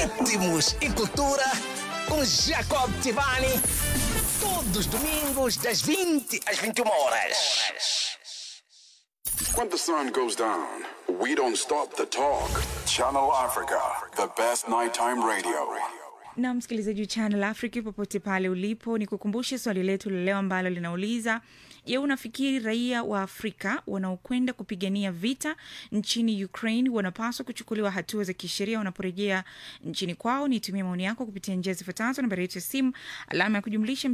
ritmos e cultura com Jacob Tivani. Todos os domingos, das 20 às 21 horas. When the sun goes down, we don't stop the talk. Channel Africa, the best nighttime radio. na msikilizaji wa Channel Africa popote pale ulipo, ni kukumbushe swali letu la leo ambalo linauliza je, unafikiri raia wa Afrika wanaokwenda kupigania vita nchini Ukraine wanapaswa kuchukuliwa hatua za kisheria wanaporejea nchini kwao? Nitumie maoni yako kupitia njia zifuatazo: nambari yetu ya simu alama ya kujumlisha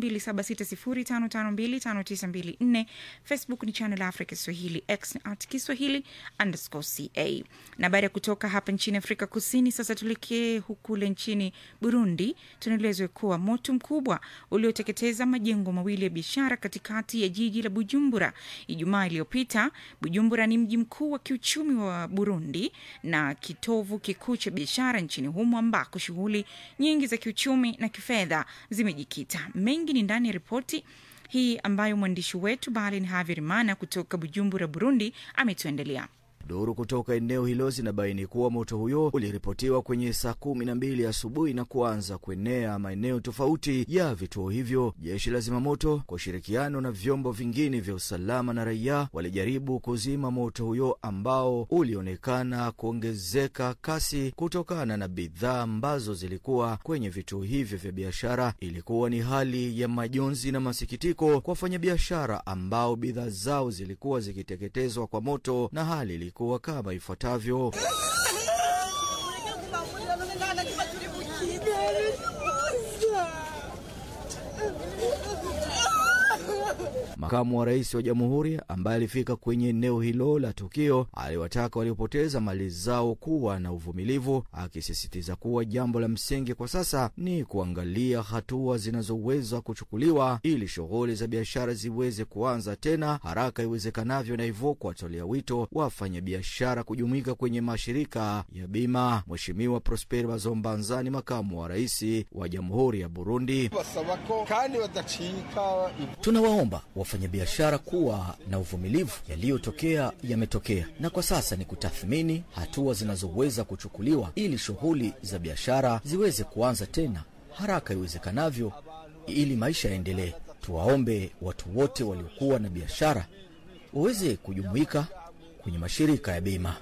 2760552594, Facebook ni Channel Africa Swahili, X at Kiswahili underscore ca. Na baada ya kutoka hapa nchini Afrika Kusini, sasa tuelekee hukule nchini Burundi. Tunaelezwa kuwa moto mkubwa ulioteketeza majengo mawili ya biashara katikati ya jiji la Bujumbura Ijumaa iliyopita. Bujumbura ni mji mkuu wa kiuchumi wa Burundi na kitovu kikuu cha biashara nchini humo ambako shughuli nyingi za kiuchumi na kifedha zimejikita. Mengi ni ndani ya ripoti hii ambayo mwandishi wetu Balin Haverimana kutoka Bujumbura, Burundi, ametuendelea. Duru kutoka eneo hilo zinabaini kuwa moto huyo uliripotiwa kwenye saa kumi na mbili asubuhi na kuanza kuenea maeneo tofauti ya vituo hivyo. Jeshi la zimamoto kwa ushirikiano na vyombo vingine vya usalama na raia walijaribu kuzima moto huyo ambao ulionekana kuongezeka kasi kutokana na bidhaa ambazo zilikuwa kwenye vituo hivyo vya biashara. Ilikuwa ni hali ya majonzi na masikitiko kwa wafanyabiashara ambao bidhaa zao zilikuwa zikiteketezwa kwa moto na hali ilikuwa kama ifuatavyo. Makamu wa rais wa jamhuri ambaye alifika kwenye eneo hilo la tukio aliwataka waliopoteza mali zao kuwa na uvumilivu, akisisitiza kuwa jambo la msingi kwa sasa ni kuangalia hatua zinazoweza kuchukuliwa ili shughuli za biashara ziweze kuanza tena haraka iwezekanavyo, na hivyo kuwatolea wito wafanyabiashara kujumuika kwenye mashirika ya bima. Mheshimiwa Prosper Bazombanzani, makamu wa rais wa jamhuri ya Burundi: tunawaomba wafanyabiashara kuwa na uvumilivu. Yaliyotokea yametokea, na kwa sasa ni kutathmini hatua zinazoweza kuchukuliwa ili shughuli za biashara ziweze kuanza tena haraka iwezekanavyo, ili maisha yaendelee. Tuwaombe watu wote waliokuwa na biashara waweze kujumuika kwenye mashirika ya bima.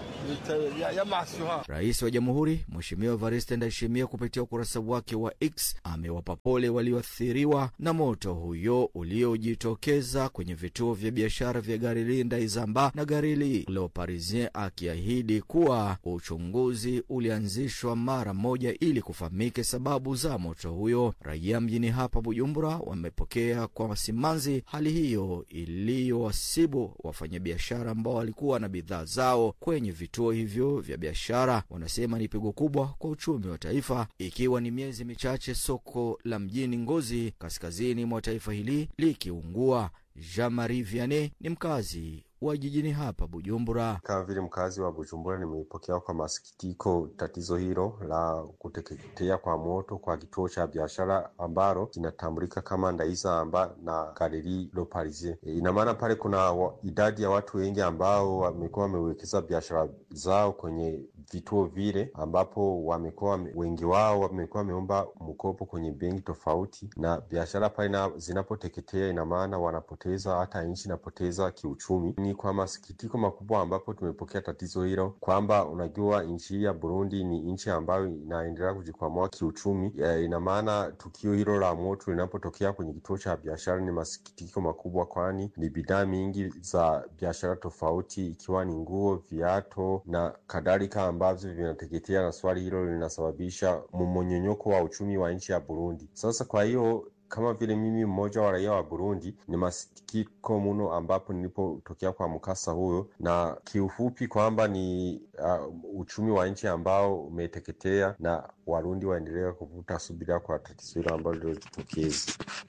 Rais wa Jamhuri Mheshimiwa Evariste Ndayishimiye kupitia ukurasa wake wa X amewapa pole walioathiriwa na moto huyo uliojitokeza kwenye vituo vya biashara vya Garili Ndaizamba na Garili Le Parisien, akiahidi kuwa uchunguzi ulianzishwa mara moja ili kufahamike sababu za moto huyo. Raia mjini hapa Bujumbura wamepokea kwa simanzi hali hiyo iliyowasibu wafanyabiashara ambao walikuwa na bidhaa zao kwenye vituo hivyo vya biashara. Wanasema ni pigo kubwa kwa uchumi wa taifa, ikiwa ni miezi michache soko la mjini Ngozi kaskazini mwa taifa hili likiungua. Jean Marie Vianney ni mkazi wa jijini hapa Bujumbura. Kama vile mkazi wa Bujumbura, nimepokea kwa masikitiko tatizo hilo la kuteketea kwa moto kwa kituo cha biashara ambalo kinatambulika kama Ndaizamba na Galerie Le Parisien. E, ina maana pale kuna wa, idadi ya watu wengi ambao wamekuwa wamewekeza biashara zao kwenye vituo vile, ambapo wamekuwa wengi wao wamekuwa wameomba mkopo kwenye benki tofauti, na biashara pale zinapoteketea, ina maana wanapoteza, hata nchi inapoteza kiuchumi ni kwa masikitiko makubwa ambapo tumepokea tatizo hilo, kwamba unajua nchi ya Burundi ni nchi ambayo inaendelea kujikwamua kiuchumi. E, ina maana tukio hilo la moto linapotokea kwenye kituo cha biashara ni masikitiko makubwa, kwani ni bidhaa mingi za biashara tofauti, ikiwa ni nguo, viato na kadhalika ambavyo vinateketea, na swali hilo linasababisha mmonyonyoko wa uchumi wa nchi ya Burundi. Sasa kwa hiyo kama vile mimi mmoja wa raia wa Burundi ni masikitiko mno ambapo nilipotokea kwa mkasa huyo, na kiufupi kwamba ni uh, uchumi wa nchi ambao umeteketea na Warundi waendelea kuvuta subira kwa tatizo hilo ambalo lilojitokeza.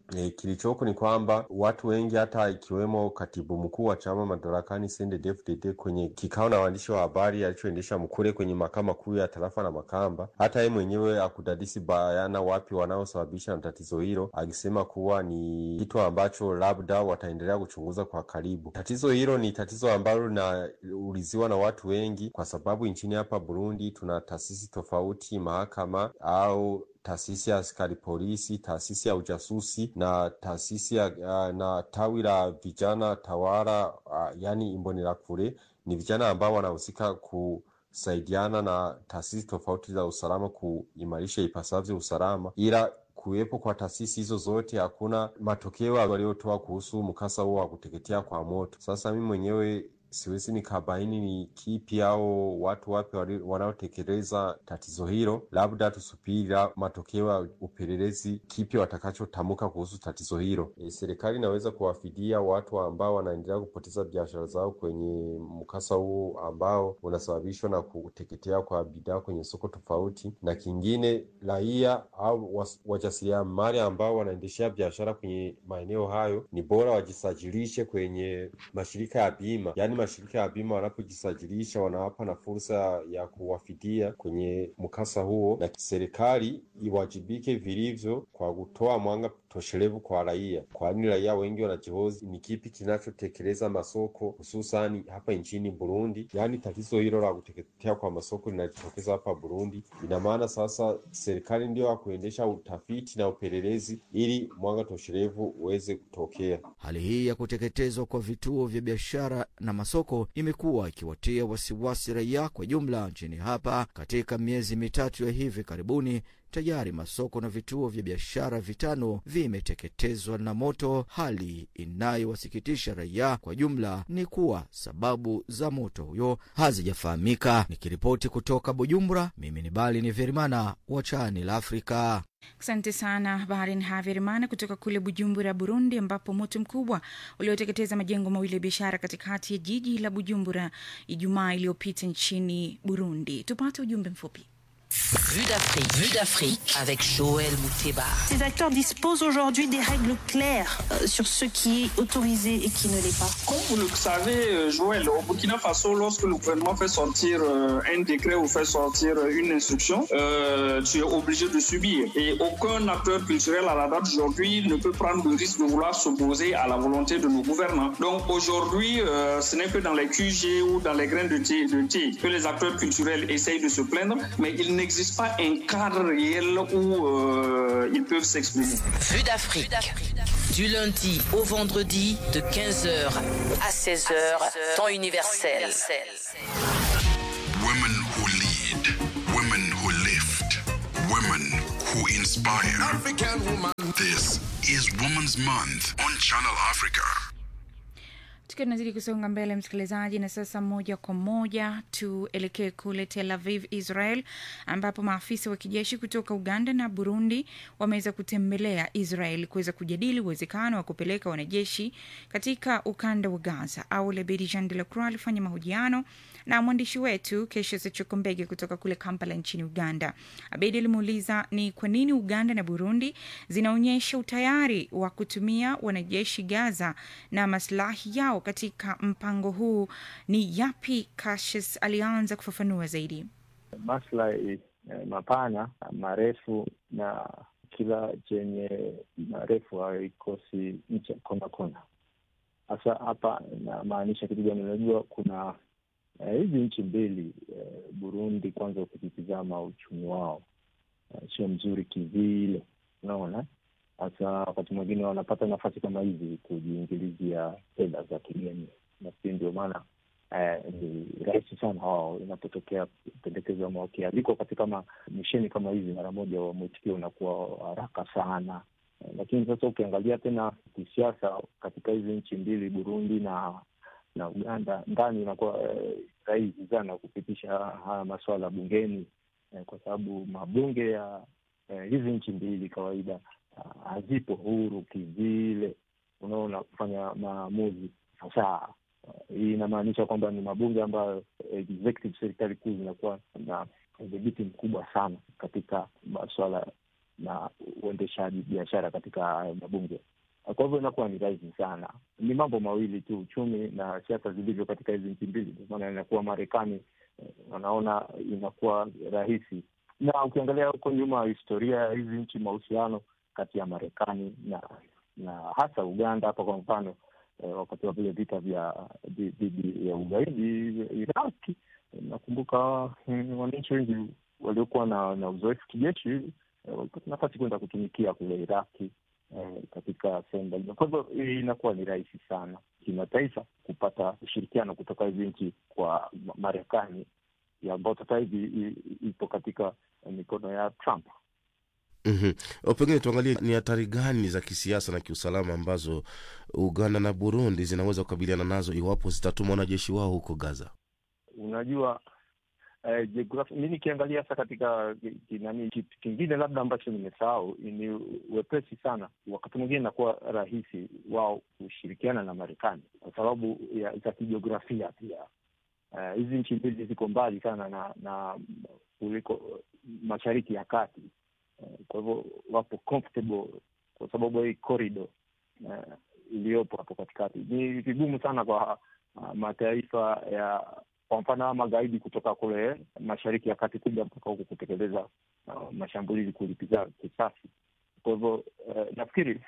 E, kilichoko ni kwamba watu wengi hata ikiwemo katibu mkuu wa chama madarakani CNDD-FDD kwenye kikao na waandishi wa habari alichoendesha Mkure kwenye mahakama kuu ya tarafa na Makamba, hata yeye mwenyewe akudadisi bayana wapi wanaosababisha na tatizo hilo, akisema kuwa ni kitu ambacho labda wataendelea kuchunguza kwa karibu. Tatizo hilo ni tatizo ambalo linauliziwa na watu wengi, kwa sababu nchini hapa Burundi tuna taasisi tofauti, mahakama au taasisi ya askari polisi, taasisi ya ujasusi na taasisi ya uh, na tawi la vijana tawala uh, yani Imbonerakure. Ni vijana ambao wanahusika kusaidiana na taasisi tofauti za usalama kuimarisha ipasavyo usalama, ila kuwepo kwa taasisi hizo zote hakuna matokeo waliotoa kuhusu mkasa huo wa kuteketea kwa moto. Sasa mimi mwenyewe siwezi nikabaini ni kipi au watu wapi wanaotekeleza tatizo hilo. Labda tusubiri matokeo ya upelelezi, kipi watakachotamka kuhusu tatizo hilo. E, serikali inaweza kuwafidia watu ambao wanaendelea kupoteza biashara zao kwenye mkasa huu ambao unasababishwa na kuteketea kwa bidhaa kwenye soko tofauti, na kingine raia au wajasiriamali ambao wanaendeshea biashara kwenye maeneo hayo, ni bora wajisajilishe kwenye mashirika ya bima, yaani mashirika ya bima wanapojisajilisha wanawapa na fursa ya kuwafidia kwenye mkasa huo, na serikali iwajibike vilivyo kwa kutoa mwanga toshelevu kwa raia, kwani raia wengi wanajihoji ni kipi kinachotekeleza masoko hususani hapa nchini Burundi. Yaani tatizo hilo la kuteketea kwa masoko linajitokeza hapa Burundi. Ina maana sasa serikali ndio ya kuendesha utafiti na upelelezi ili mwanga toshelevu uweze kutokea. Hali hii ya kuteketezwa kwa vituo vya biashara na masoko imekuwa ikiwatia wasiwasi raia kwa jumla nchini hapa. Katika miezi mitatu ya hivi karibuni, tayari masoko na vituo vya biashara vitano vimeteketezwa na moto, hali inayowasikitisha raia kwa jumla. Ni kuwa sababu za moto huyo hazijafahamika. Nikiripoti kutoka Bujumbura, mimi ni Bali ni Verimana wa Channel Africa. Asante sana Barin Haverimana kutoka kule Bujumbura, Burundi, ambapo moto mkubwa ulioteketeza majengo mawili ya biashara katikati ya jiji la Bujumbura Ijumaa iliyopita nchini Burundi. Tupate ujumbe mfupi. Vue d'Afrique, Vue d'Afrique avec Joël Mouteba. Ces acteurs disposent aujourd'hui des règles claires euh, sur ce qui est autorisé et qui ne l'est pas. Comme vous le savez, Joël, au Burkina Faso, lorsque le gouvernement fait sortir euh, un décret ou fait sortir une instruction, euh, tu es obligé de subir. Et aucun acteur culturel à la date d'aujourd'hui ne peut prendre le risque de vouloir s'opposer à la volonté de nos gouvernants. Donc aujourd'hui, ce n'est que dans les QG ou dans les grains de thé, de thé que les acteurs culturels essayent de se plaindre, mais ils n'existe pas un cadre réel où euh, ils peuvent s'exprimer. Vue d'Afrique. Du lundi au vendredi de 15h à 16h, temps universel. Women who lead, women who lift, women who inspire. African woman. This is Women's Month on Channel Africa. tukiwa tunazidi kusonga mbele msikilizaji na sasa moja kwa moja tuelekee kule tel aviv israel ambapo maafisa wa kijeshi kutoka uganda na burundi wameweza kutembelea israel kuweza kujadili uwezekano wa kupeleka wanajeshi katika ukanda wa gaza au lebedi jean de la croix alifanya mahojiano na mwandishi wetu kesho sechokombege kutoka kule kampala nchini uganda abedi alimuuliza ni kwa nini uganda na burundi zinaonyesha utayari wa kutumia wanajeshi gaza na maslahi yao katika mpango huu ni yapi Cassius alianza kufafanua zaidi maslahi eh, mapana marefu na kila chenye marefu haikosi ncha kona kona hasa hapa inamaanisha kitu gani unajua kuna eh, hizi nchi mbili eh, burundi kwanza ukitizama uchumi wao eh, sio mzuri kivile unaona hasa wakati mwingine wanapata nafasi kama hizi kujiingilizia fedha za kigeni. Nafikiri ndio maana eh, ni rahisi sana wao inapotokea pendekezo ama wakialikwa katika misheni kama hizi, mara moja wa mwitikio unakuwa haraka sana eh, lakini sasa ukiangalia tena kisiasa katika hizi nchi mbili Burundi na na Uganda, ndani inakuwa eh, rahisi sana kupitisha haya masuala bungeni eh, kwa sababu mabunge ya eh, hizi nchi mbili kawaida hazipo huru kivile, unaona, kufanya maamuzi fasaha. Hii inamaanisha kwamba ni mabunge ambayo executive serikali kuu zinakuwa na udhibiti mkubwa sana katika masuala na uendeshaji biashara katika hayo mabunge. Kwa hivyo inakuwa ni rahisi sana. Ni mambo mawili tu, uchumi na siasa zilivyo katika hizi nchi mbili. Ndio maana inakuwa Marekani eh, wanaona inakuwa rahisi, na ukiangalia huko nyuma historia ya hizi nchi, mahusiano kati ya Marekani na na hasa Uganda hapa kwa mfano eh, wakati wa vile vita vya dhidi ya ugaidi Iraki, nakumbuka mm, wananchi wengi waliokuwa na, na uzoefu kijeshi eh, walipata nafasi kwenda kutumikia kule Iraki eh, katika sehemu mbalimbali. Kwa hivyo inakuwa ni rahisi sana kimataifa kupata ushirikiano kutoka hizi nchi kwa Ma- Marekani ya ambao sasa hivi i- ipo katika mikono ya Trump. Mhm. O, Pengine tuangalie ni hatari gani za kisiasa na kiusalama ambazo Uganda na Burundi zinaweza kukabiliana nazo iwapo zitatuma wanajeshi wao huko Gaza. Unajua eh, jiografia mi nikiangalia hasa katika ki- ki- nani kitu kingine labda ambacho nimesahau ni wepesi sana, wakati mwingine inakuwa rahisi wao kushirikiana na Marekani kwa sababu ya za kijiografia pia. Eh, hizi nchi mbili ziko mbali sana na na kuliko mashariki ya kati Eh, kwa hivyo wapo comfortable kwa sababu ya hii corridor eh, iliyopo hapo katikati. Ni vigumu sana kwa uh, mataifa ya kwa mfano hawa magaidi kutoka kule mashariki ya kati kuja mpaka huku kutekeleza uh, mashambulizi kulipiza kisasi. Kwa hivyo eh, nafikiri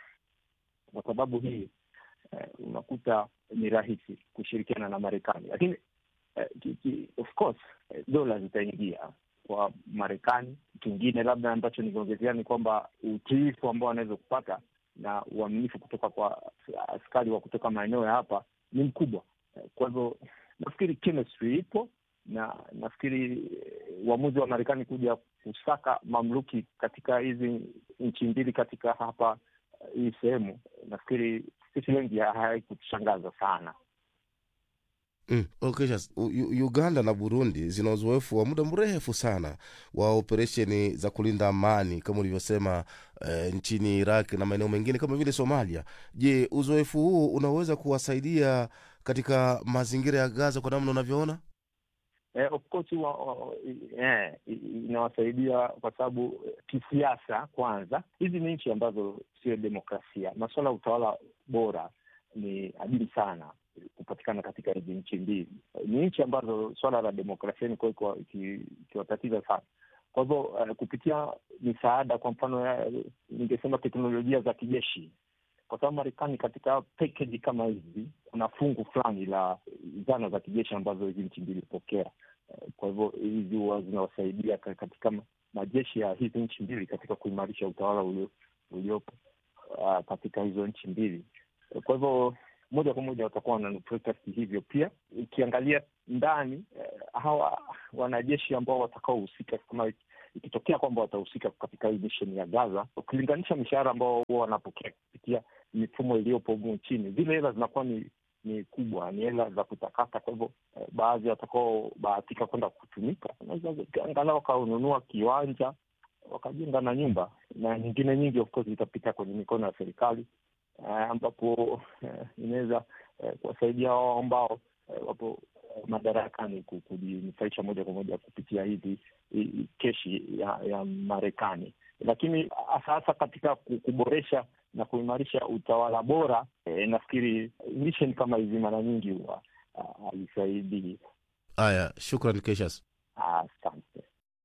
kwa sababu hii eh, unakuta ni rahisi kushirikiana na Marekani, lakini eh, ki, ki, of course eh, dola zitaingia kwa Marekani. Kingine labda ambacho nikiongezea ni kwamba utiifu ambao wanaweza kupata na uaminifu kutoka kwa askari wa kutoka maeneo ya hapa ni mkubwa. Eh, Kwa hivyo nafikiri chemistry ipo na nafikiri eh, uamuzi wa Marekani kuja kusaka mamluki katika hizi nchi mbili katika hapa eh, hii sehemu, nafikiri sisi wengi haikutushangaza sana. Mm. Okay, sasa, U- U- Uganda na Burundi zina uzoefu wa muda mrefu sana wa operesheni za kulinda amani kama ulivyosema eh, nchini Iraq na maeneo mengine kama vile Somalia. Je, uzoefu huu unaweza kuwasaidia katika mazingira ya Gaza kwa namna unavyoona? Eh, of course wa, wa, eh, i- i- inawasaidia kwa sababu eh, kisiasa, kwanza hizi ni nchi ambazo sio demokrasia. Masuala ya utawala bora ni adimu sana kupatikana katika hizi nchi mbili. Ni nchi ambazo swala la demokrasia imekuwa ikiwa- iki- ikiwatatiza sana. Kwa hivyo eh, kupitia misaada, kwa mfano ya ningesema teknolojia za kijeshi kwa sababu Marekani katika package kama hizi kuna fungu fulani la zana za kijeshi ambazo hizi nchi mbili hupokea. Eh, Kwa hivyo hizi huwa zinawasaidia ka- katika ma- majeshi ya hizi nchi mbili katika kuimarisha utawala ulio- uliopo ah, katika hizo nchi mbili. Eh, Kwa hivyo moja kwa moja watakuwa wananufaika hivyo. Pia ukiangalia ndani eh, hawa wanajeshi ambao watakaohusika kama ikitokea kwamba watahusika katika hii misheni ya Gaza, ukilinganisha mishahara ambao huwa wanapokea kupitia mifumo iliyopo humu nchini, zile hela zinakuwa ni ni kubwa, ni hela za kutakata. Kwa hivyo eh, baadhi watakaobahatika kwenda kutumika wanaweza angalau wakaununua kiwanja wakajenga na nyumba, na nyingine nyingi of course zitapita kwenye mikono ya serikali eh, ambapo eh, inaweza eh, kuwasaidia wao ambao eh, wapo eh, madarakani ku- kujinufaisha moja kwa moja kupitia hizi hii keshi ya, ya Marekani, lakini hasa hasa katika ku- kuboresha na kuimarisha utawala bora eh, nafikiri mission kama hizi mara nyingi huwa ah, haisaidii. Haya, shukran Keshas. Asante.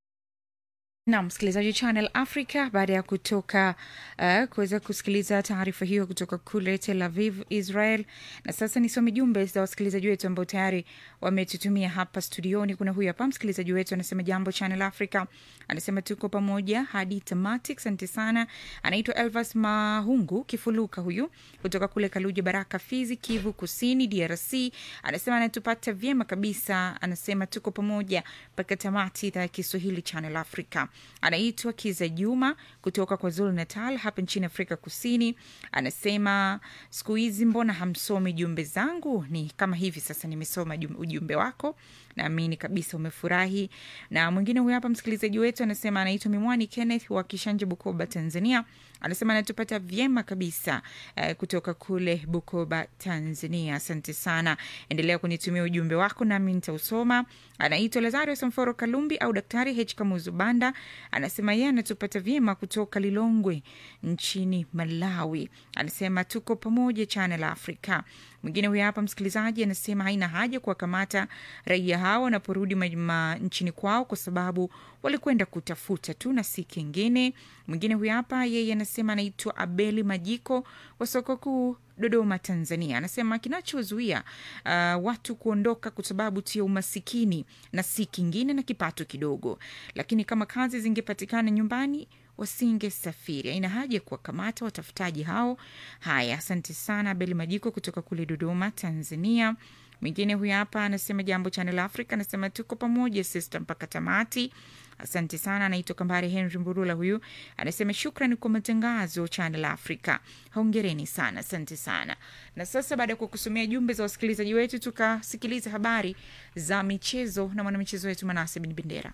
na msikilizaji Channel Africa, baada ya kutoka uh, kuweza kusikiliza taarifa hiyo kutoka kule Tel Aviv, Israel. Na sasa nisome jumbe za wasikilizaji wetu ambao tayari wametutumia hapa studioni. Kuna huyu hapa msikilizaji wetu anasema, jambo Channel Africa, anasema tuko pamoja hadi tamati. Asante sana. Anaitwa Elvas Mahungu Kifuluka, huyu kutoka kule Kaluja Baraka, Fizi, Kivu Kusini, DRC. Anasema anatupata vyema kabisa, anasema tuko pamoja mpaka tamati, idhaa ya Kiswahili Channel Africa. Anaitwa Kiza Juma kutoka kwa Zulu Natal hapa nchini Afrika Kusini. Anasema siku hizi mbona hamsomi jumbe zangu? Ni kama hivi sasa, nimesoma jum- ujumbe wako, naamini kabisa umefurahi. Na mwingine huyu hapa msikilizaji wetu anasema anaitwa Mimwani Kenneth wa Kishanje, Bukoba, Tanzania. anasema anatupata vyema kabisa eh, kutoka kule Bukoba, Tanzania. Asante sana, endelea kunitumia ujumbe wako nami nitausoma. Anaitwa Lazario Samforo Kalumbi au Daktari H Kamuzu Banda, anasema yeye anatupata vyema kutoka Lilongwe nchini Malawi. Anasema tuko pamoja Channel Africa. Mwingine huyo hapa msikilizaji anasema haina haja kuwakamata raia hao wanaporudi ma- ma- nchini kwao kwa sababu walikwenda kutafuta tu na si kingine. Mwingine huyo hapa yeye anasema anaitwa Abeli Majiko wa soko kuu Dodoma, Tanzania. Anasema kinachozuia uh, watu kuondoka kwa sababu tu ya umasikini na si kingine na kipato kidogo, lakini kama kazi zingepatikana nyumbani wasingesafiri. Haina haja ya kuwakamata watafutaji hao. Haya, asante sana Abeli Majiko kutoka kule Dodoma, Tanzania. Mwingine huyu hapa anasema jambo Channel Africa, anasema tuko pamoja sister mpaka tamati. Asante sana. Anaitwa Kambare Henry Mburula, huyu anasema shukrani kwa matangazo Channel Africa, hongereni sana, asante sana. Na sasa baada ya kukusomea jumbe za wasikilizaji wetu, tukasikiliza habari za michezo na mwanamichezo wetu Manase Bin Bendera.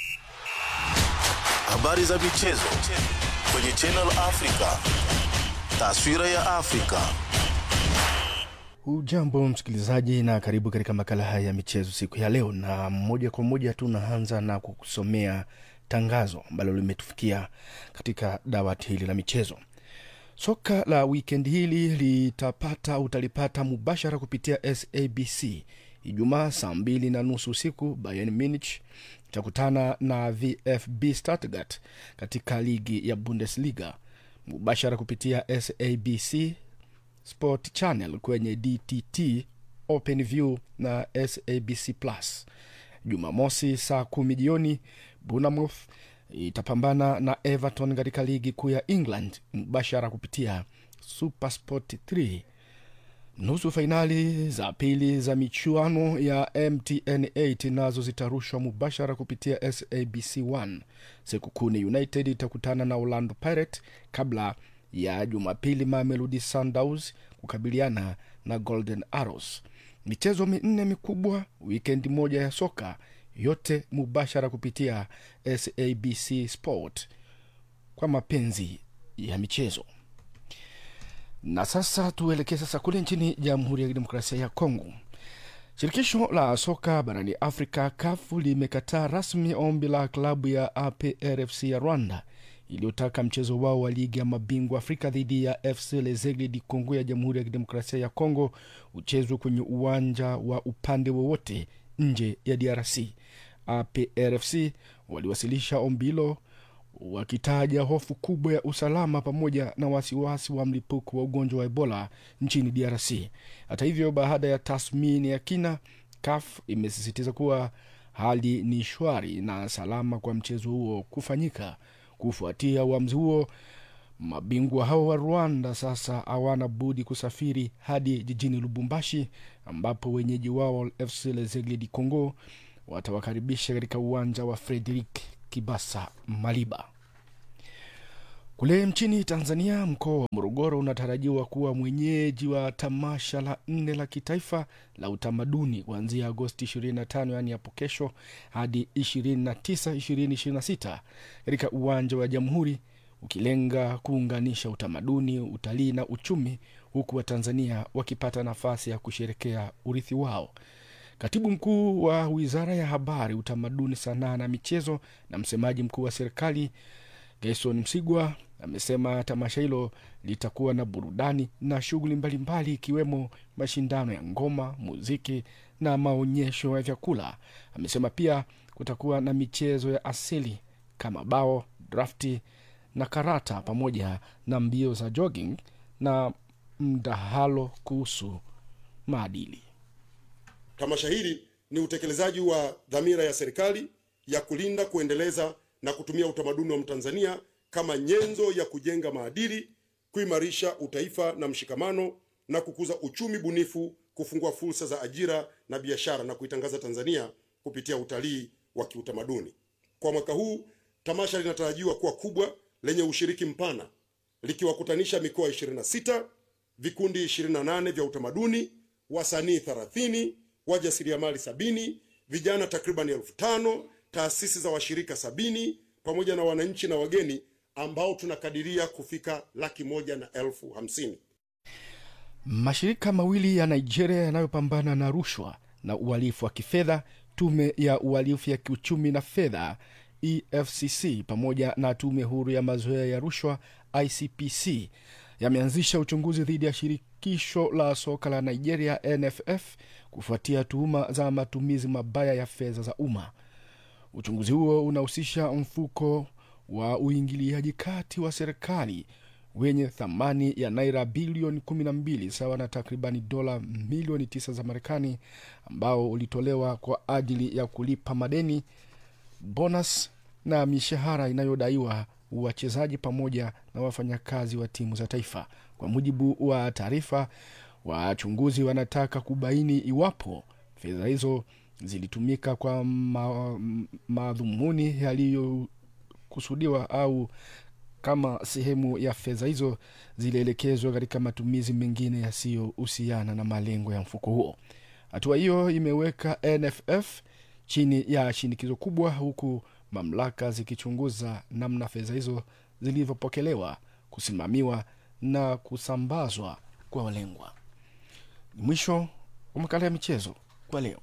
Habari za michezo kwenye Channel Africa. Taswira ya Afrika. Hujambo msikilizaji, na karibu katika makala haya ya michezo siku ya leo, na moja kwa moja tunaanza na kukusomea tangazo ambalo limetufikia katika dawati hili la michezo. Soka la wikendi hili litapata utalipata mubashara kupitia SABC Ijumaa saa mbili na nusu usiku. Bayern Munich itakutana na VfB Stuttgart katika ligi ya Bundesliga mubashara kupitia SABC Sport Channel kwenye DTT OpenView na SABC Plus. Jumamosi saa kumi jioni Bournemouth itapambana na Everton katika ligi kuu ya England mubashara kupitia Supersport 3. Nusu fainali za pili za michuano ya MTN 8 nazo zitarushwa mubashara kupitia SABC 1. Sekukuni United itakutana na Orlando Pirates kabla ya Jumapili Mamelodi Sundowns kukabiliana na Golden Arrows. Michezo minne mikubwa wikendi moja ya soka, yote mubashara kupitia SABC Sport kwa mapenzi ya michezo. Na sasa tuelekee sasa kule nchini Jamhuri ya Kidemokrasia ya Kongo. Shirikisho la soka barani Afrika kafu limekataa rasmi ombi la klabu ya APRFC ya Rwanda iliyotaka mchezo wao wa ligi ya mabingwa Afrika dhidi ya FC Lezegle di Congo ya Jamhuri ya Kidemokrasia ya Kongo uchezwe kwenye uwanja wa upande wowote nje ya DRC. APRFC waliwasilisha ombi hilo wakitaja hofu kubwa ya usalama pamoja na wasiwasi wa mlipuko wa ugonjwa wa Ebola nchini DRC. Hata hivyo, baada ya tathmini ya kina, CAF imesisitiza kuwa hali ni shwari na salama kwa mchezo huo kufanyika. Kufuatia uamuzi huo, mabingwa hao wa Rwanda sasa hawana budi kusafiri hadi jijini Lubumbashi, ambapo wenyeji wao FC Lezegle di Congo watawakaribisha katika uwanja wa Frederick Kibasa Maliba. Kule nchini Tanzania, mkoa wa Morogoro unatarajiwa kuwa mwenyeji wa tamasha la nne la kitaifa la utamaduni kuanzia Agosti 25, yaani hapo kesho, hadi 29 2026 katika uwanja wa Jamhuri, ukilenga kuunganisha utamaduni, utalii na uchumi, huku Watanzania wakipata nafasi ya kusherekea urithi wao. Katibu mkuu wa wizara ya habari, utamaduni, sanaa na michezo na msemaji mkuu wa serikali Gerson Msigwa amesema tamasha hilo litakuwa na burudani na shughuli mbalimbali ikiwemo mashindano ya ngoma, muziki na maonyesho ya vyakula. Amesema pia kutakuwa na michezo ya asili kama bao, drafti na karata pamoja na mbio za jogging na mdahalo kuhusu maadili. Tamasha hili ni utekelezaji wa dhamira ya serikali ya kulinda, kuendeleza na kutumia utamaduni wa Mtanzania kama nyenzo ya kujenga maadili, kuimarisha utaifa na mshikamano na kukuza uchumi bunifu, kufungua fursa za ajira na biashara na kuitangaza Tanzania kupitia utalii wa kiutamaduni. Kwa mwaka huu tamasha linatarajiwa kuwa kubwa lenye ushiriki mpana likiwakutanisha mikoa 26, vikundi 28 vya utamaduni, wasanii 30, wajasiriamali sabini, vijana takriban elfu tano, taasisi za washirika sabini pamoja na wananchi na wageni ambao tunakadiria kufika laki moja na elfu hamsini. Mashirika mawili ya Nigeria yanayopambana na rushwa na uhalifu wa kifedha, tume ya uhalifu ya kiuchumi na fedha EFCC pamoja na tume huru ya mazoea ya rushwa ICPC yameanzisha uchunguzi dhidi ya shirikisho la soka la Nigeria NFF kufuatia tuhuma za matumizi mabaya ya fedha za umma. Uchunguzi huo unahusisha mfuko wa uingiliaji kati wa serikali wenye thamani ya naira bilioni 12 sawa na takribani dola milioni 9 za Marekani, ambao ulitolewa kwa ajili ya kulipa madeni, bonus na mishahara inayodaiwa wachezaji pamoja na wafanyakazi wa timu za taifa. Kwa mujibu wa taarifa, wachunguzi wanataka kubaini iwapo fedha hizo zilitumika kwa ma, madhumuni yaliyokusudiwa au kama sehemu ya fedha hizo zilielekezwa katika matumizi mengine yasiyohusiana na malengo ya mfuko huo. Hatua hiyo imeweka NFF chini ya shinikizo kubwa, huku mamlaka zikichunguza namna fedha hizo zilivyopokelewa, kusimamiwa na kusambazwa kwa walengwa. Ni mwisho wa makala ya michezo kwa leo.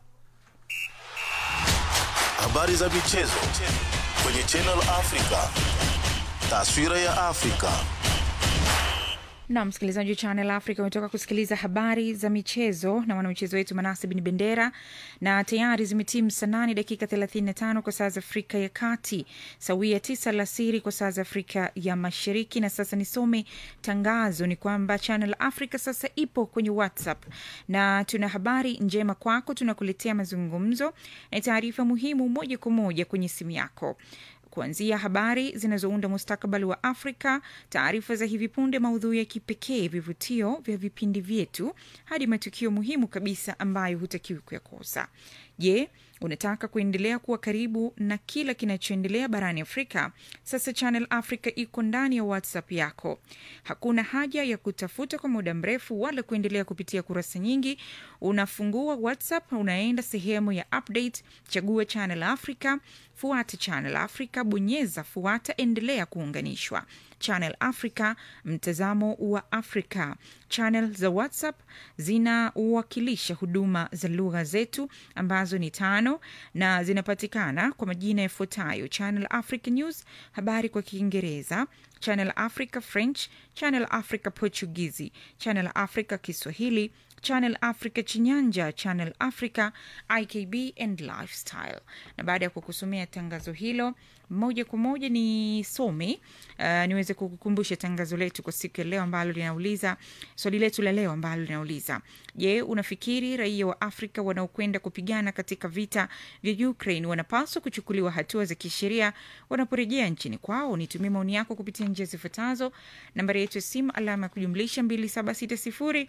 Habari za michezo kwenye Channel Africa. Taswira ya Afrika. na msikilizaji wa Channel Africa umetoka kusikiliza habari za michezo na mwanamichezo wetu Manase Bin Bendera, na tayari zimetimu saa nane dakika 35 kwa saa za Afrika ya Kati, sawia tisa alasiri kwa saa za Afrika ya Mashariki. Na sasa nisome tangazo, ni kwamba Channel Africa sasa ipo kwenye WhatsApp na tuna habari njema kwako. Tunakuletea mazungumzo na taarifa muhimu moja kwa moja kwenye simu yako kuanzia habari zinazounda mustakabali wa Afrika, taarifa za hivi punde, maudhui ya kipekee, vivutio vya vipindi vyetu, hadi matukio muhimu kabisa ambayo hutakiwi kuyakosa. Je, unataka kuendelea kuwa karibu na kila kinachoendelea barani Afrika? Sasa Channel Africa iko ndani ya WhatsApp yako. Hakuna haja ya kutafuta kwa muda mrefu wala kuendelea kupitia kurasa nyingi. Unafungua WhatsApp, unaenda sehemu ya update, chagua Channel Africa, fuata Channel Africa, bonyeza fuata, endelea kuunganishwa. Channel Africa, mtazamo wa Afrika. Channel za WhatsApp zinawakilisha huduma za lugha zetu ambazo ni tano na zinapatikana kwa majina yafuatayo: Channel Africa News, habari kwa Kiingereza, Channel Africa French, Channel Africa Portugizi, Channel Africa Kiswahili, Channel Africa Chinyanja, Channel Africa IKB and Lifestyle. Na baada ya kukusomea tangazo hilo moja kwa moja nisome uh, niweze kukukumbusha tangazo letu kwa siku ya leo ambalo linauliza swali letu la leo ambalo linauliza je, unafikiri raia wa Afrika wanaokwenda kupigana katika vita vya Ukraine wanapaswa kuchukuliwa hatua za kisheria wanaporejea nchini kwao? Nitumie maoni yako kupitia njia zifuatazo. Nambari yetu ya simu alama ya kujumlisha 2760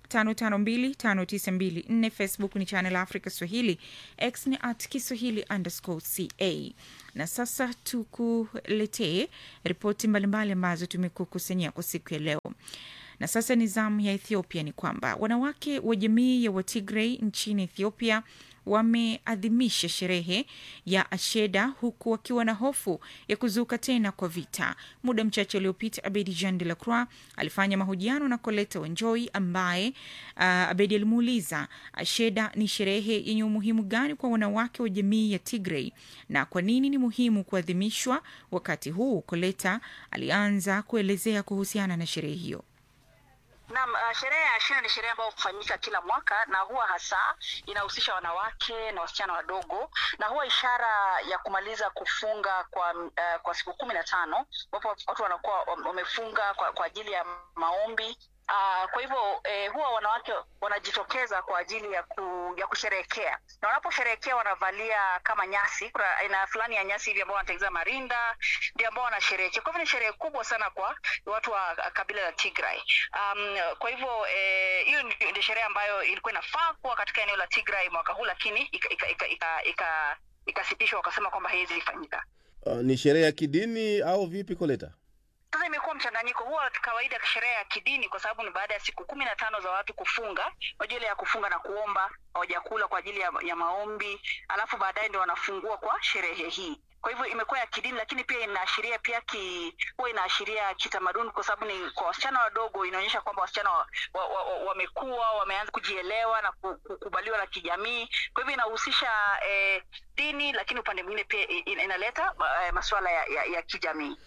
5525924 Facebook ni Channel Africa Swahili, X ni at Kiswahili underscore ca. Na sasa tukuletee ripoti mbalimbali ambazo tumekukusanyia kwa siku ya leo. Na sasa ni zamu ya Ethiopia. Ni kwamba wanawake wa jamii ya Watigray nchini Ethiopia wameadhimisha sherehe ya Asheda huku wakiwa na hofu ya kuzuka tena kwa vita. Muda mchache uliopita, Abedi Jean de la Croix alifanya mahojiano na Coleta Wanjoi ambaye uh, Abedi alimuuliza Asheda ni sherehe yenye umuhimu gani kwa wanawake wa jamii ya Tigray na kwa nini ni muhimu kuadhimishwa wakati huu. Coleta alianza kuelezea kuhusiana na sherehe hiyo. Naam, uh, sherehe ya Ashera ni sherehe ambayo hufanyika kila mwaka na huwa hasa inahusisha wanawake na wasichana wadogo na huwa ishara ya kumaliza kufunga kwa uh, kwa siku kumi na tano ambapo watu wanakuwa wamefunga kwa, kwa ajili ya maombi. Uh, kwa hivyo eh, huwa wanawake wanajitokeza kwa ajili ya, ku, ya kusherehekea na wanaposherehekea wanavalia kama nyasi. Kuna aina fulani ya nyasi hivi ambao wanatengeneza marinda, ndio ambao wanasherehekea. Kwa hivyo ni sherehe kubwa sana kwa watu wa kabila la Tigray. Um, kwa hivyo hiyo eh, ndio sherehe ambayo ilikuwa inafaa kuwa katika eneo la Tigray mwaka huu, lakini ikasitishwa ika, ika, ika, ika, ika wakasema kwamba haiwezi ifanyika. Uh, ni sherehe ya kidini au vipi, Koleta? Sasa imekuwa mchanganyiko. Huwa kawaida sherehe ya kidini, kwa sababu ni baada ya siku kumi na tano za watu kufunga. Unajua ile ya kufunga na kuomba, hawajakula kwa ajili ya, ya maombi, alafu baadaye ndio wanafungua kwa sherehe hii. kwa hivyo imekuwa ya kidini lakini pia inaashiria pia ki huwa inaashiria kitamaduni kwa sababu ni kwa wasichana wadogo inaonyesha kwamba wasichana wamekuwa wa, wa, wa wamekuwa, wameanza kujielewa na ku- kukubaliwa na kijamii kwa hivyo inahusisha eh, dini lakini upande mwingine pia i- ina- inaleta eh, masuala ya, ya, ya kijamii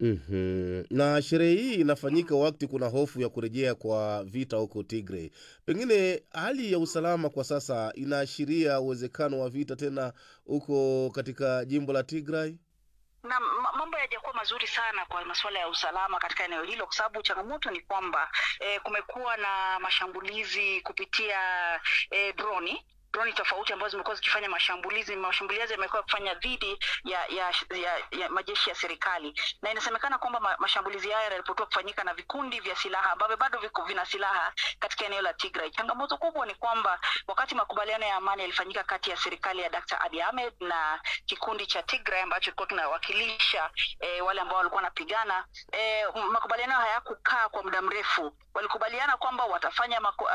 mm na sherehe hii inafanyika wakati kuna hofu ya kurejea kwa vita huko Tigray. Pengine hali ya usalama kwa sasa inaashiria uwezekano wa vita tena huko katika jimbo la Tigray. na ma- mambo yajakuwa mazuri sana kwa masuala ya usalama katika eneo hilo, kwa sababu changamoto ni kwamba eh, kumekuwa na mashambulizi kupitia eh, droni droni tofauti ambazo zimekuwa zikifanya mashambulizi mashambulizi yamekuwa kufanya dhidi ya, ya, ya, ya majeshi ya serikali na inasemekana kwamba ma, mashambulizi haya yanaripotiwa kufanyika na vikundi vya silaha ambavyo bado viko vina silaha katika eneo la Tigray. Changamoto kubwa ni kwamba wakati makubaliano ya amani yalifanyika kati ya serikali ya Dr. Abiy Ahmed na kikundi cha Tigray ambacho kilikuwa kinawakilisha eh, wale ambao walikuwa wanapigana eh, makubaliano hayakukaa kwa muda mrefu. Walikubaliana kwamba watafanya maku, uh,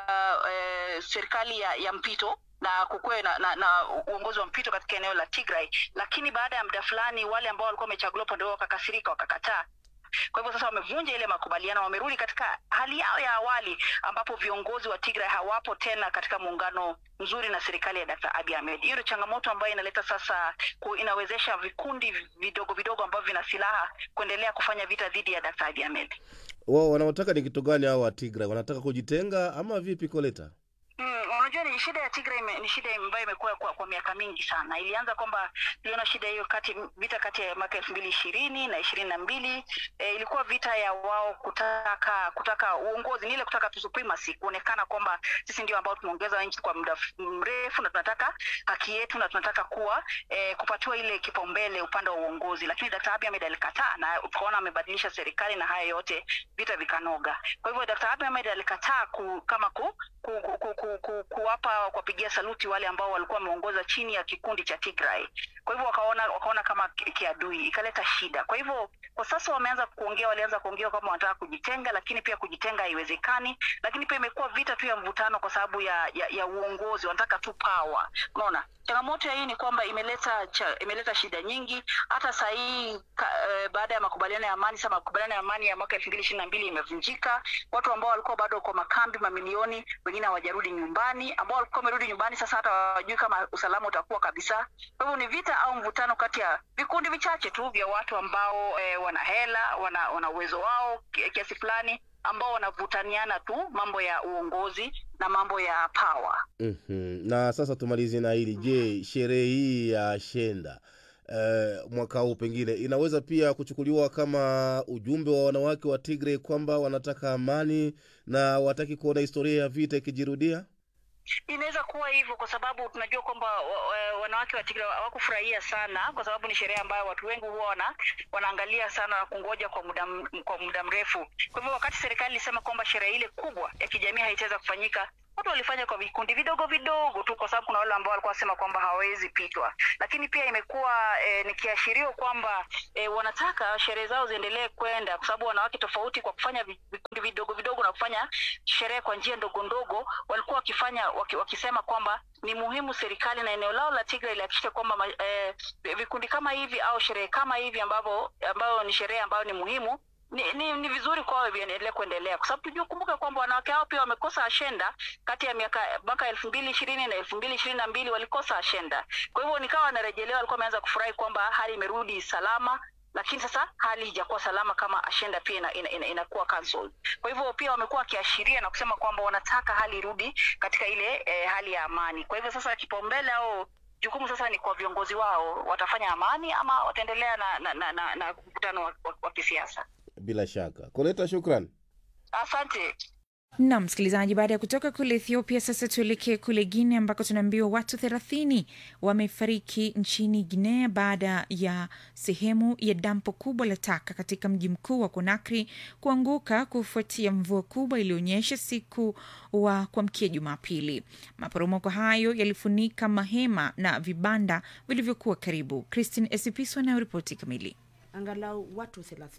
uh, serikali ya, ya mpito na kukuwe na, na, na uongozi wa mpito katika eneo la Tigray, lakini baada ya muda fulani wale ambao walikuwa wamechaguliwa upande wao wakakasirika, wakakataa. Kwa hivyo sasa wamevunja ile makubaliano, wamerudi katika hali yao ya awali, ambapo viongozi wa Tigray hawapo tena katika muungano mzuri na serikali ya Dr. Abiy Ahmed. Hiyo ndio changamoto ambayo inaleta sasa, ku, inawezesha vikundi vidogo vidogo ambavyo vina silaha kuendelea kufanya vita dhidi ya Dr. Abiy Ahmed. Wao wanaotaka ni kitu gani hao wa Tigray? Wanataka kujitenga ama vipi, Koleta? Mm, unajua ni shida ya Tigray ime, ni shida ambayo imekuwa kwa, kwa miaka mingi sana. Ilianza kwamba tuliona shida hiyo kati vita kati ya mwaka elfu mbili ishirini na ishirini na mbili e, ilikuwa vita ya wao kutaka kutaka uongozi, ni ile kutaka tu supremacy, kuonekana kwamba sisi ndio ambao tumeongeza nchi kwa muda f- mrefu na tunataka haki yetu na tunataka kuwa e, kupatiwa ile kipaumbele upande wa uongozi, lakini Dr. Abiy Ahmed alikataa na tukaona amebadilisha serikali na haya yote vita vikanoga. Kwa hivyo Dr. Abiy Ahmed alikataa ku, kama ku, ku, ku, ku, ku, ku, kuwapa kuwapigia saluti wale ambao walikuwa wameongoza chini ya kikundi cha Tigray. Kwa hivyo wakaona wakaona kama ki- kiadui, ikaleta shida. Kwa hivyo kwa sasa wameanza kuongea, walianza kuongea kama wanataka kujitenga, lakini pia kujitenga haiwezekani. Lakini pia imekuwa vita tu ya mvutano kwa sababu ya, ya, ya uongozi, wanataka tu power. Unaona, changamoto ya hii ni kwamba imeleta cha, imeleta shida nyingi. Hata saa hii ka, eh, baada ya makubaliano ya amani, sasa makubaliano ya amani ya mwaka elfu mbili ishirini na mbili imevunjika. Watu ambao walikuwa bado kwa makambi mamilioni, wengine hawajarudi nyumbani, ambao walikuwa wamerudi nyumbani sasa hata hawajui kama usalama utakuwa kabisa. Kwa hivyo ni vita au mvutano kati ya vikundi vichache tu vya watu ambao eh, wana hela, wana, wana uwezo wao ki- kiasi fulani ambao wanavutaniana tu mambo ya uongozi na mambo ya power. mm Na sasa tumalizie na hili. Je, sherehe hii ya Shenda eh, mwaka huu pengine inaweza pia kuchukuliwa kama ujumbe wa wanawake wa Tigray kwamba wanataka amani na wataki kuona historia ya vita ikijirudia? inaweza kuwa hivyo kwa sababu tunajua kwamba wa- wa- wanawake wa Tigray hawakufurahia sana, kwa sababu ni sherehe ambayo watu wengi huwa wana, wanaangalia sana na kungoja kwa muda m- kwa muda mrefu. Kwa hivyo wakati serikali ilisema kwamba sherehe ile kubwa ya kijamii haitaweza kufanyika, watu walifanya kwa vikundi vidogo vidogo tu, kwa sababu kuna wale ambao walikuwa wasema kwamba hawawezi pitwa, lakini pia imekuwa eh, ni kiashirio kwamba eh, wanataka sherehe zao ziendelee kwenda, kwa sababu wanawake tofauti kwa kufanya vi- vikundi vidogo vidogo na kufanya sherehe kwa njia ndogo ndogo, walikuwa wakifanya waki, wakisema kwamba ni muhimu serikali na eneo lao la Tigray lihakikishe kwamba ma- eh, vikundi kama hivi au sherehe kama hivi ambavyo ambayo ni sherehe ambayo ni muhimu ni, ni, ni vizuri kwao viendelee kuendelea kwa sababu tujue kumbuka kwamba wanawake hao pia wamekosa ashenda kati ya miaka mwaka elfu mbili ishirini na elfu mbili ishirini na mbili walikosa ashenda kwa hivyo nikawa wanarejelewa walikuwa wameanza kufurahi kwamba hali imerudi salama lakini sasa hali haijakuwa salama kama ashenda pia ina, ina, ina, inakuwa cancelled. Kwa hivyo pia wamekuwa wakiashiria na kusema kwamba wanataka hali irudi katika ile eh, hali ya amani. Kwa hivyo sasa kipaumbele au jukumu sasa ni kwa viongozi wao, watafanya amani ama wataendelea na na, na, na, na mkutano wa, wa, wa kisiasa. Bila shaka. Koleta, shukran. Asante. na msikilizaji, baada ya kutoka kule Ethiopia, sasa tuelekee kule Guinea ambako tunaambiwa watu thelathini wamefariki nchini Guinea baada ya sehemu ya dampo kubwa la taka katika mji mkuu wa Conakry kuanguka kufuatia mvua kubwa iliyoonyesha siku wa kuamkia Jumapili. Maporomoko hayo yalifunika mahema na vibanda vilivyokuwa karibu. Christine Esipiso anayoripoti kamili. Angalau watu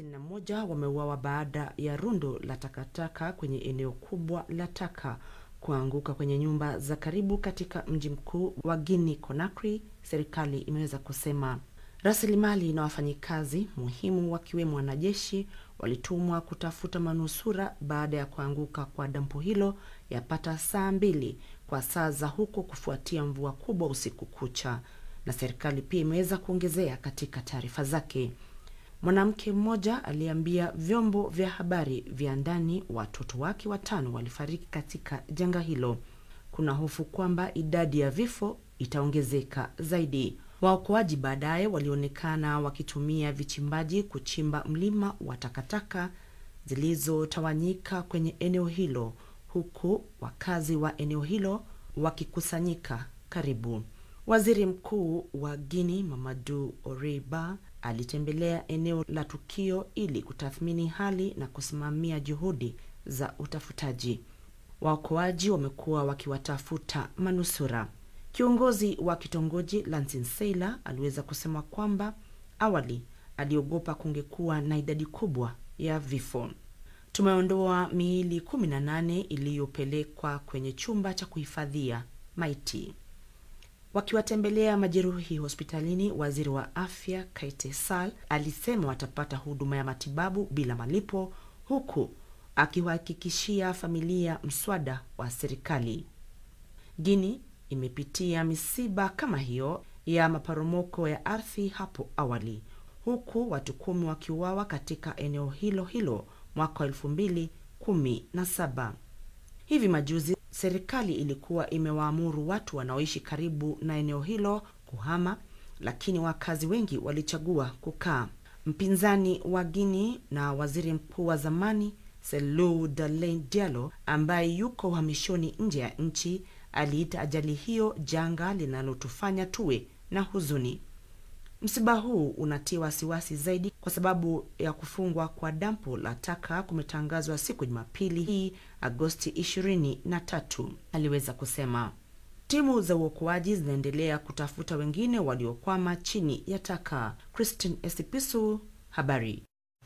31 wameuawa baada ya rundo la takataka kwenye eneo kubwa la taka kuanguka kwenye nyumba za karibu katika mji mkuu wa Guinea Conakry, serikali imeweza kusema. Rasilimali na wafanyikazi muhimu wakiwemo wanajeshi walitumwa kutafuta manusura baada ya kuanguka kwa dampo hilo yapata saa mbili kwa saa za huko kufuatia mvua kubwa usiku kucha, na serikali pia imeweza kuongezea katika taarifa zake. Mwanamke mmoja aliambia vyombo vya habari vya ndani watoto wake watano walifariki katika janga hilo. Kuna hofu kwamba idadi ya vifo itaongezeka zaidi. Waokoaji baadaye walionekana wakitumia vichimbaji kuchimba mlima wa takataka zilizotawanyika kwenye eneo hilo, huku wakazi wa eneo hilo wakikusanyika karibu. Waziri Mkuu wa Guinea Mamadu Oreiba alitembelea eneo la tukio ili kutathmini hali na kusimamia juhudi za utafutaji. Waokoaji wamekuwa wakiwatafuta manusura. Kiongozi wa kitongoji Lansin Seila aliweza kusema kwamba awali aliogopa kungekuwa na idadi kubwa ya vifo. Tumeondoa miili 18 iliyopelekwa kwenye chumba cha kuhifadhia maiti. Wakiwatembelea majeruhi hospitalini, waziri wa afya Kaite Sal alisema watapata huduma ya matibabu bila malipo, huku akiwahakikishia familia mswada wa serikali. Guinea imepitia misiba kama hiyo ya maporomoko ya ardhi hapo awali, huku watu kumi wakiuawa katika eneo hilo hilo mwaka wa elfu mbili kumi na saba. Hivi majuzi serikali ilikuwa imewaamuru watu wanaoishi karibu na eneo hilo kuhama, lakini wakazi wengi walichagua kukaa. Mpinzani wa Guinea na waziri mkuu wa zamani Selou Dalein Diallo ambaye yuko uhamishoni nje ya nchi aliita ajali hiyo janga linalotufanya tuwe na huzuni. Msiba huu unatia wasiwasi zaidi kwa sababu ya kufungwa kwa dampo la taka kumetangazwa siku Jumapili hii Agosti 23, aliweza kusema. Timu za uokoaji zinaendelea kutafuta wengine waliokwama chini ya taka. Christine Esipisu, habari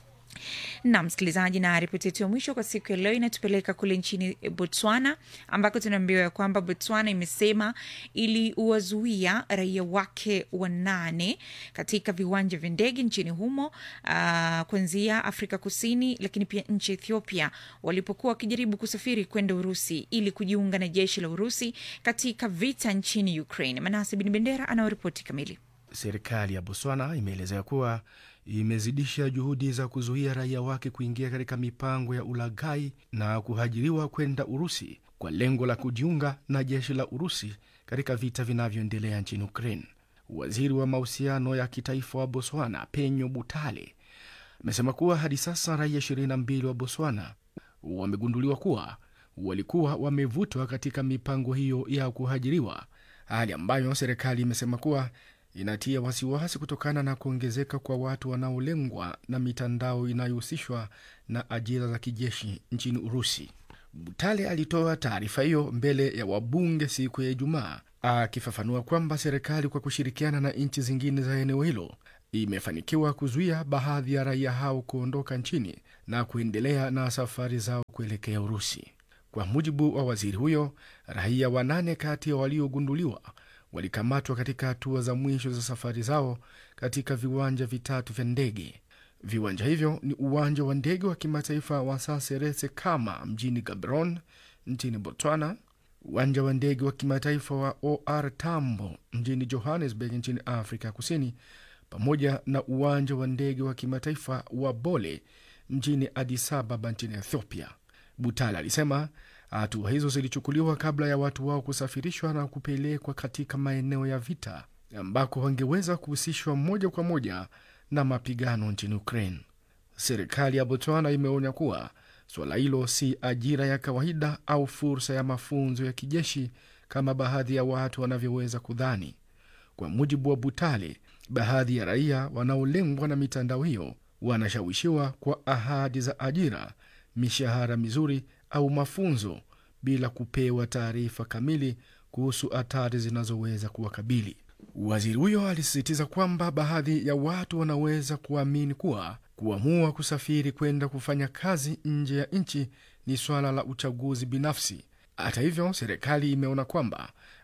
na msikilizaji, na ripoti yetu ya mwisho kwa siku ya leo inatupeleka kule nchini Botswana, ambako tunaambiwa ya kwamba Botswana imesema ili uwazuia raia wake wanane katika viwanja vya ndege nchini humo uh, kuanzia Afrika Kusini, lakini pia nchi Ethiopia walipokuwa wakijaribu kusafiri kwenda Urusi ili kujiunga na jeshi la Urusi katika vita nchini Ukraine. Manase Bin Bendera anaoripoti kamili. Serikali ya Botswana imeelezea kuwa imezidisha juhudi za kuzuia raia wake kuingia katika mipango ya ulaghai na kuhajiriwa kwenda Urusi kwa lengo la kujiunga na jeshi la Urusi katika vita vinavyoendelea nchini Ukraine. Waziri wa mahusiano ya kitaifa wa Botswana, Penyo Butale, amesema kuwa hadi sasa raia 22 wa Botswana wamegunduliwa kuwa walikuwa wamevutwa katika mipango hiyo ya kuhajiriwa, hali ambayo serikali imesema kuwa inatia wasiwasi kutokana na kuongezeka kwa watu wanaolengwa na mitandao inayohusishwa na ajira za kijeshi nchini Urusi. Butale alitoa taarifa hiyo mbele ya wabunge siku ya Ijumaa, akifafanua kwamba serikali kwa kushirikiana na nchi zingine za eneo hilo imefanikiwa kuzuia baadhi ya raia hao kuondoka nchini na kuendelea na safari zao kuelekea Urusi. Kwa mujibu wa waziri huyo, raia wanane kati ya waliogunduliwa walikamatwa katika hatua za mwisho za safari zao katika viwanja vitatu vya ndege. Viwanja hivyo ni uwanja wa ndege wa kimataifa wa Saseretse Kama mjini Gaborone nchini Botswana, uwanja wa ndege wa kimataifa wa OR Tambo mjini Johannesburg nchini Afrika Kusini, pamoja na uwanja wa ndege wa kimataifa wa Bole mjini Addis Ababa nchini Ethiopia. Butala alisema hatua hizo zilichukuliwa kabla ya watu wao kusafirishwa na kupelekwa katika maeneo ya vita ambako wangeweza kuhusishwa moja kwa moja na mapigano nchini Ukraine. Serikali ya Botswana imeonya kuwa suala hilo si ajira ya kawaida au fursa ya mafunzo ya kijeshi kama baadhi ya watu wanavyoweza kudhani. Kwa mujibu wa Butale, baadhi ya raia wanaolengwa na mitandao hiyo wanashawishiwa kwa ahadi za ajira, mishahara mizuri au mafunzo bila kupewa taarifa kamili kuhusu hatari zinazoweza kuwakabili. Waziri huyo alisisitiza kwamba baadhi ya watu wanaweza kuamini kuwa kuamua kusafiri kwenda kufanya kazi nje ya nchi ni swala la uchaguzi binafsi. Hata hivyo, serikali imeona kwamba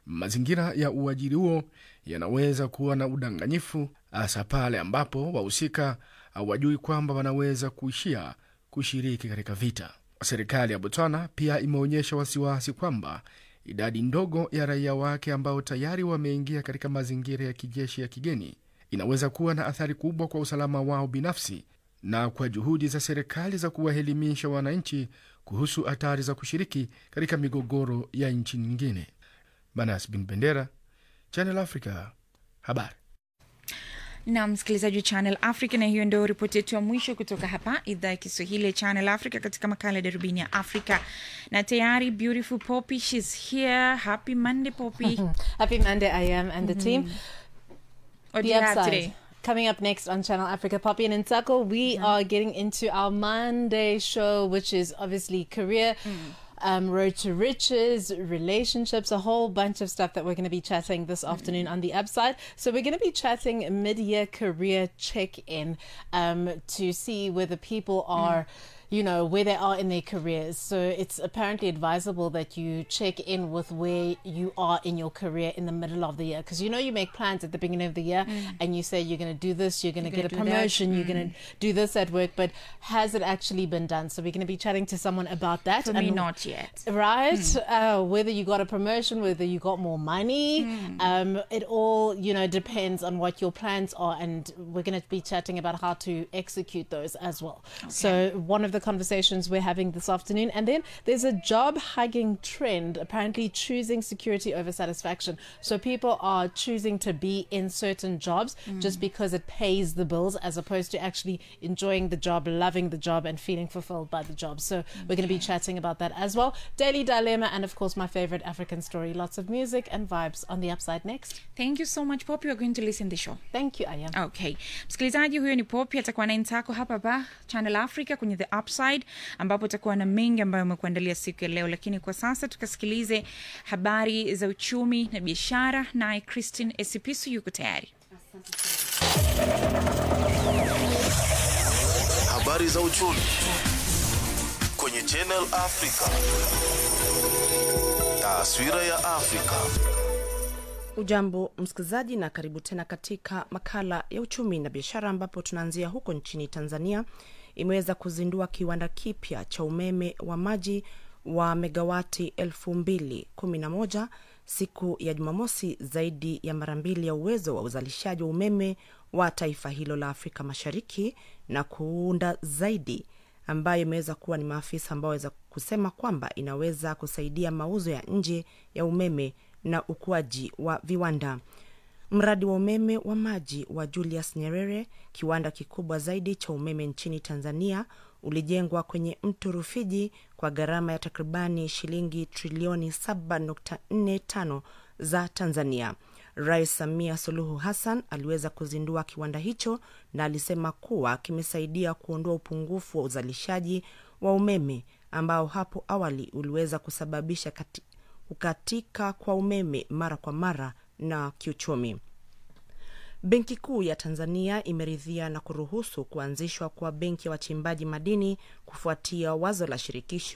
Mazingira ya uajiri huo yanaweza kuwa na udanganyifu, hasa pale ambapo wahusika hawajui kwamba wanaweza kuishia kushiriki katika vita. Serikali ya Botswana pia imeonyesha wasiwasi kwamba idadi ndogo ya raia wake ambao tayari wameingia katika mazingira ya kijeshi ya kigeni inaweza kuwa na athari kubwa kwa usalama wao binafsi na kwa juhudi za serikali za kuwaelimisha wananchi kuhusu hatari za kushiriki katika migogoro ya nchi nyingine. Banas bin Bendera, Channel Africa, habari na msikilizaji wa Channel Africa, na hiyo ndio ripoti yetu ya mwisho kutoka hapa idhaa ya Kiswahili ya Channel Africa katika makala ya darubini ya Afrika. Na tayari beautiful Poppy, she's here. Happy Monday Poppy. Happy Monday, I am and the team. What do the you have upside. today? Coming up next on Channel Africa, Poppy and Nsako, we are getting into our Monday show, which is obviously career. Um, road to riches, relationships, a whole bunch of stuff that we're going to be chatting this afternoon on the upside. So we're going to be chatting mid-year career check-in um, to see whether people are you know where they are in their careers so it's apparently advisable that you check in with where you are in your career in the middle of the year because you know you make plans at the beginning of the year and you say you're going to do this you're going to You're get a gonna do that. promotion you're going Mm. to do this at work but has it actually been done so we're going to be chatting to someone about that For me, not yet. right uh, whether you got a promotion whether you got more money um, it all you know depends on what your plans are and we're going to be chatting about how to execute those as well so one of the conversations we're having this afternoon and then there's a job hugging trend apparently choosing security over satisfaction so people are choosing to be in certain jobs just because it pays the bills as opposed to actually enjoying the job loving the job and feeling fulfilled by the job so we're going to be chatting about that as well daily dilemma and of course my favorite african story lots of music and vibes on the upside next Thank you so much Poppy, we're going to listen the show. Thank you, I am. Okay. Msikilizaji huyo ni Poppy atakuwa na Ntako hapa hapa Channel Africa kwenye The Upside ambapo atakuwa na mengi ambayo amekuandalia siku ya leo, lakini kwa sasa tukasikilize habari za uchumi na biashara, naye Christine Esipisu yuko tayari. Habari za uchumi kwenye Channel Africa. Taswira ya Afrika. Ujambo msikilizaji, na karibu tena katika makala ya uchumi na biashara, ambapo tunaanzia huko nchini Tanzania. Imeweza kuzindua kiwanda kipya cha umeme wa maji wa megawati elfu mbili kumi na moja siku ya Jumamosi, zaidi ya mara mbili ya uwezo wa uzalishaji wa umeme wa taifa hilo la Afrika Mashariki na kuunda zaidi ambayo imeweza kuwa ni maafisa ambao waweza kusema kwamba inaweza kusaidia mauzo ya nje ya umeme na ukuaji wa viwanda. Mradi wa umeme wa maji wa Julius Nyerere, kiwanda kikubwa zaidi cha umeme nchini Tanzania, ulijengwa kwenye mto Rufiji kwa gharama ya takribani shilingi trilioni 7.45 za Tanzania. Rais Samia Suluhu Hassan aliweza kuzindua kiwanda hicho na alisema kuwa kimesaidia kuondoa upungufu wa uzalishaji wa umeme ambao hapo awali uliweza kusababisha kati, kukatika kwa umeme mara kwa mara na kiuchumi. Benki Kuu ya Tanzania imeridhia na kuruhusu kuanzishwa kwa benki ya wachimbaji madini kufuatia wazo la shirikisho